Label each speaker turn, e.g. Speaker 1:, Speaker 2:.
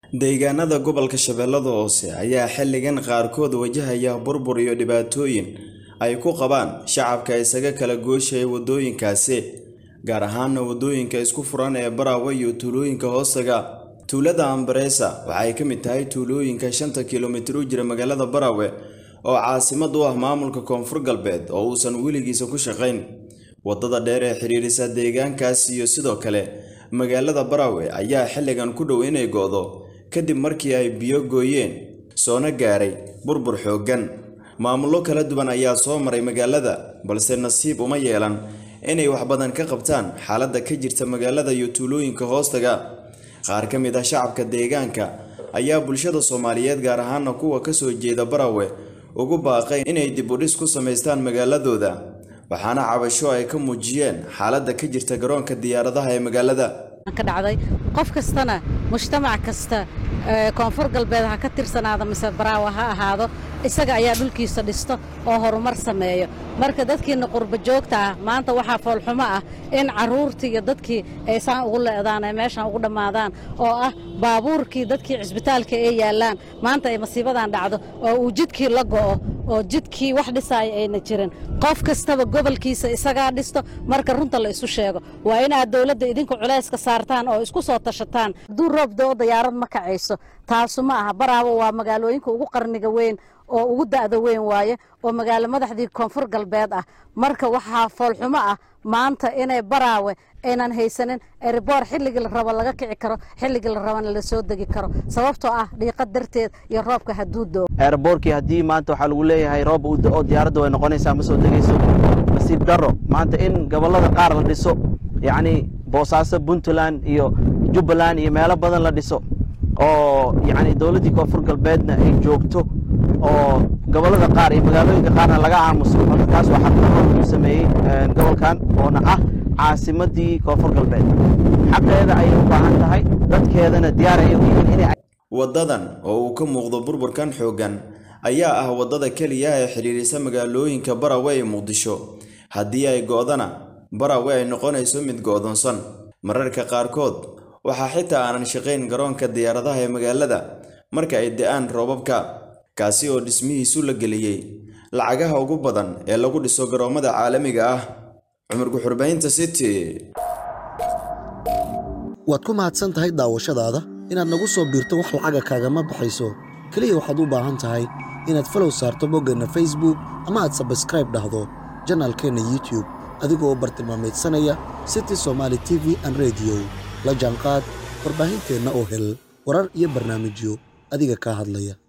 Speaker 1: deegaanada gobolka shabeellada hoose ayaa xilligan qaarkood wajahaya burbur iyo dhibaatooyin ay ku qabaan shacabka isaga kala gooshaya waddooyinkaasi gaar ahaana waddooyinka isku furan ee baraawe iyo tuulooyinka hoostaga tuulada ambareesa waxay ka mid tahay tuulooyinka shanta kilomitir u jira magaalada baraawe oo caasimad u ah maamulka koonfur galbeed oo uusan weligiisa ku shaqayn waddada dheer ee xidhiirisa deegaankaas iyo sidoo kale magaalada baraawe ayaa xilligan ku dhow inay go'do kadib markii ay biyo gooyeen soona gaaray burbur xooggan maamullo kala duwan ayaa soo maray magaalada balse nasiib uma yeelan inay wax badan ka qabtaan xaaladda ka jirta magaalada iyo tuulooyinka hoostaga qaar ka mid ah shacabka deegaanka ayaa bulshada soomaaliyeed gaar ahaana kuwa ka soo jeeda baraawe ugu baaqay inay dib u dhis ku samaystaan magaaladooda waxaana cabasho ay ka muujiyeen xaaladda ka jirta garoonka diyaaradaha ee magaalada
Speaker 2: ka dhacday qof kastana mujtamac kasta koonfur galbeed ha ka tirsanaado mise baraawa ha ahaado isaga ayaa dhulkiisa dhisto oo horumar sameeyo marka dadkiina qurba joogta ah maanta waxaa foolxumo ah in carruurtii iyo dadkii ay saan ugu le'daan ay meeshaan ugu dhammaadaan oo ah baabuurkii dadkii cisbitaalka ee yaallaan maanta ay masiibadan dhacdo oo uu jidkii la go'o oo jidkii wax dhisaaya ayna jirin qof kastaba gobolkiisa isagaa dhisto marka runta la isu sheego waa inaad dowladda idinku culayska saartaan oo isku soo tashataan hadduu roob doo dayaarad ma kacayso taasu ma aha baraawo waa magaalooyinka ugu qarniga weyn oo ugu da'da weyn waaye oo magaalo madaxdii koonfur galbeed ah marka waxaa foolxumo ah maanta inay baraawe aynan haysanin eriboor xilligii la rabo laga kici karo xilligii la rabana la soo degi karo sababtoo ah dhiiqa darteed iyo roobka hadduu doo
Speaker 3: eerboorkii haddii maanta waxaa lagu leeyahay roob uu da'o diyaaradda way noqonaysaa ma soo degayso nasiib darro maanta in gobollada qaar la dhiso yacnii boosaaso puntland iyo jubbaland iyo meelo badan la dhiso oo yacni dowladdii koonfur galbeedna ay joogto oo gobollada qaar iyo magaalooyinka qaarna laga aamuso marka taas waa xaqdarro uu sameeyey gobolkan oona ah caasimaddii koonfur galbeed xaqeeda ayay u baahan tahay dadkeedana diyaar ayay u yihiin inay
Speaker 1: waddadan oo uu ka muuqdo burburkan xooggan ayaa ah waddada keliya ee xidhiirisa magaalooyinka barawe ee muqdisho haddii ay go'dana barawe ay noqonayso mid go'doonsan mararka qaarkood waxaa xitaa aanan shaqayn garoonka diyaaradaha ee magaalada marka ay da'aan roobabka kaasi oo dhismihiisu la geliyey lacagaha ugu badan ee lagu dhiso garoommada caalamiga ah cumar guxurbaynta city
Speaker 4: waad ku mahadsan tahay daawashadaada inaad nagu soo biirto wax lacaga kaagama baxayso keliya waxaad u baahan tahay inaad falow saarto boggeenna facebook ama aad sabskraib dhahdo janaalkeenna youtube adigoo bartilmaameedsanaya city somaali t v an rediyo la jaanqaad warbaahinteenna oo hel warar iyo barnaamijyo adiga kaa hadlaya